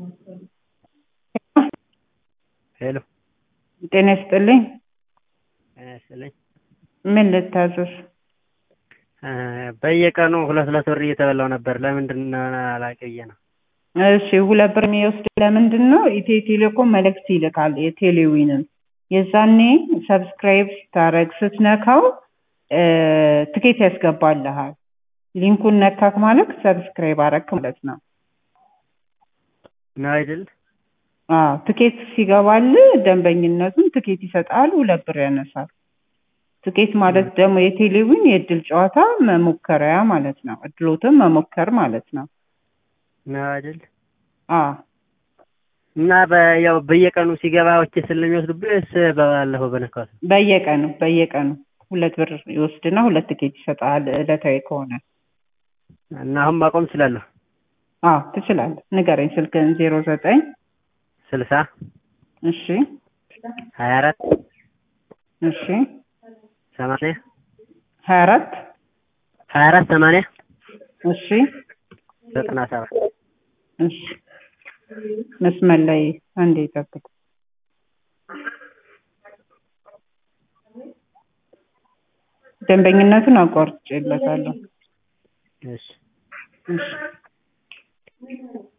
ሄሎ ጤና ይስጥልኝ። ጤና ይስጥልኝ። ምን ልታዘዝ? በየቀኑ ሁለት ሁለት ብር እየተበላው ነበር። ለምንድን ነው አላውቅም ብዬ ነው። እሺ ሁለት ብር የሚወስድ ለምንድን ነው? ኢትዮ ቴሌኮም መልእክት ይልካል የቴሌዊንን የዛኔ ሰብስክራይብ ስታረግ ስትነካው ትኬት ያስገባልሃል። ሊንኩን ነካክ ማለት ሰብስክራይብ አረክ ማለት ነው። ነው አይደል? አዎ ትኬት ሲገባል ደንበኝነቱን ትኬት ይሰጣል፣ ሁለት ብር ያነሳል። ትኬት ማለት ደግሞ የቴሌዊን የእድል ጨዋታ መሞከሪያ ማለት ነው። እድሎትን መሞከር ማለት ነው። ነው አይደል? አዎ እና ያው በየቀኑ ሲገባ ወቼ ስለሚወስዱብህ ወይስ ባለፈው በነካሁት? በየቀኑ በየቀኑ ሁለት ብር ይወስድና ሁለት ትኬት ይሰጣል ዕለታዊ ከሆነ። እና አሁን ማቆም እችላለሁ? አዎ ትችላለህ። ንገረኝ ስልክህን ዜሮ ዘጠኝ ስልሳ እሺ ሀያ አራት እሺ ሰማንያ ሀያ አራት ሀያ አራት ሰማንያ እሺ ዘጠና ሰባት እሺ መስመር ላይ አንዴ ይጠብቅ። ደንበኝነቱን አቋርጬለታለሁ። እሺ እሺ